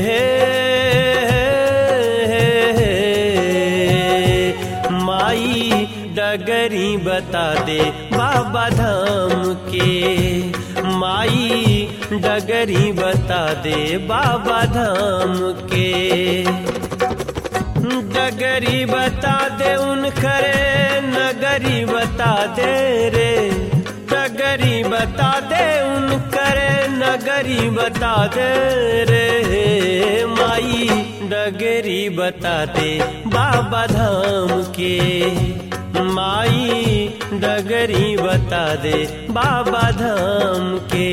माई डगरी बता दे बाबा धाम के माई डगरी बता दे बाबा धाम के डगरी बता दे उन करे नगरी बता दे रे डगरी बता दे उन करे नगरी बता दे रे माई डगरी बता दे बाबा धाम के माई डगरी बता दे बाबा धाम के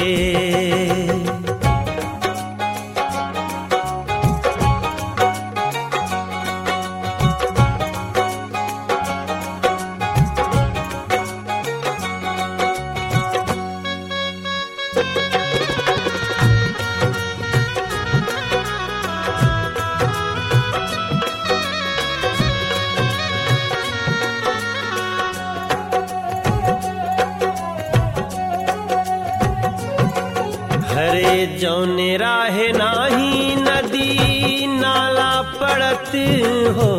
हरे जौने राहे नाही नदी नाला पड़त हो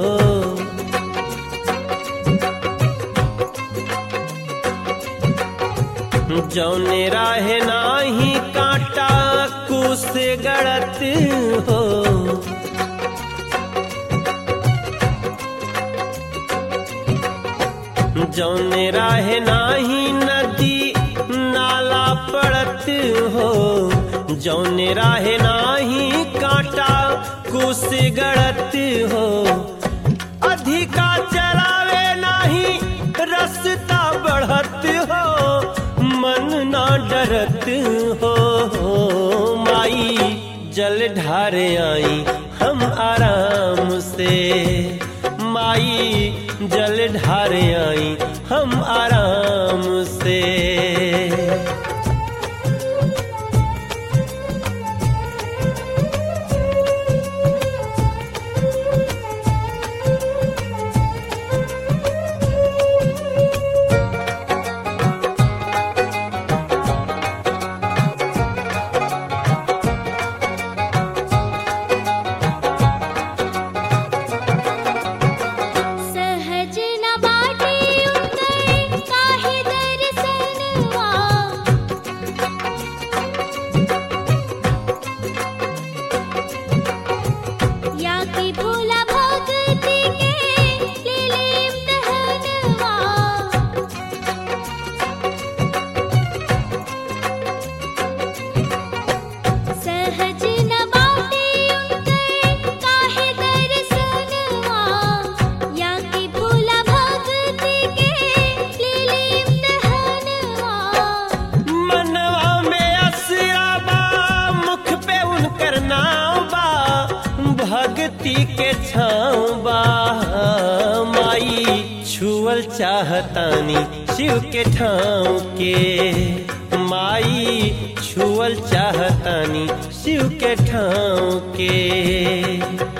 जौने राहे नाही कांटा कुस गड़त हो जौने राहे नाही नदी नाला पड़त हो जौने राहे नाही कांटा कुस गड़त हो अधिका चलावे नाही रस्ता बढ़त हो मन ना डरत हो माई जल ढारे आई हम आराम से माई जल ढारे आई हम आराम से सहज न बाटे उतर काहे दर्शनवा या कि भोला भगति के लीलीम दहनवा सहज न बाटे उतर काहे दर्शनवा या कि भोला भगति के लीलीम दहनवा मनवा में असरा बा मुख पे उनकर नाव बा भक्ति के छाँव बा माई छुअल चाहतानी शिव के ठाव के माई छुअल चाहतानी शिव के ठाव के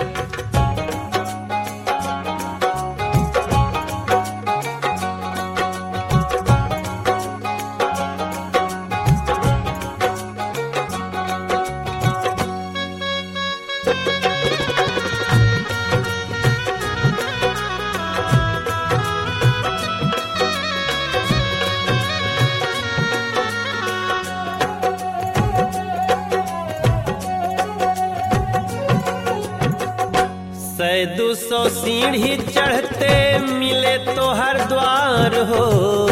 सै दू सौ सीढ़ी चढ़ते मिले तो हर द्वार हो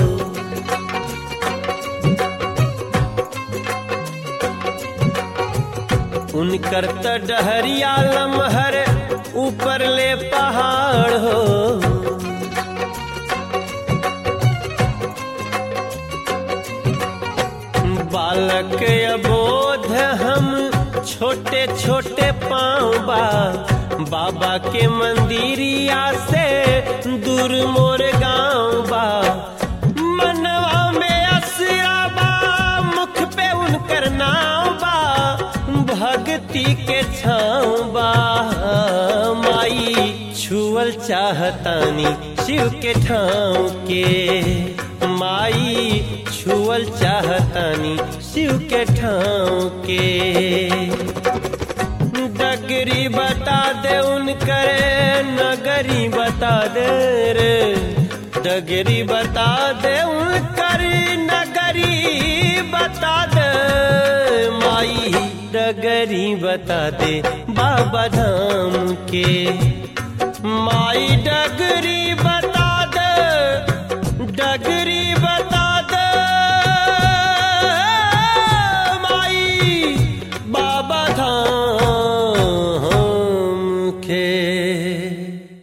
उनकर त डहरिया लमहर ऊपर ले पहाड़ हो बालक अबोध हम छोटे छोटे पाँव बा बाबा के मंदिरिया से दूर मोर गाँव बा मनवा में असरा बा मुख पे उनकर नाव बा भक्ति के छाँव बा माई छुअल चाहतानी शिव के ठाव के माई छुअल चाहतानी शिव के ठाव के डगरी बता दे उनकरे नगरी बता दे रे डगरी बता दे उनकरी नगरी बता दे माई डगरी बता दे बाबा धाम के माई डगरी बता दे डगरी बता दे माई बाबा धाम के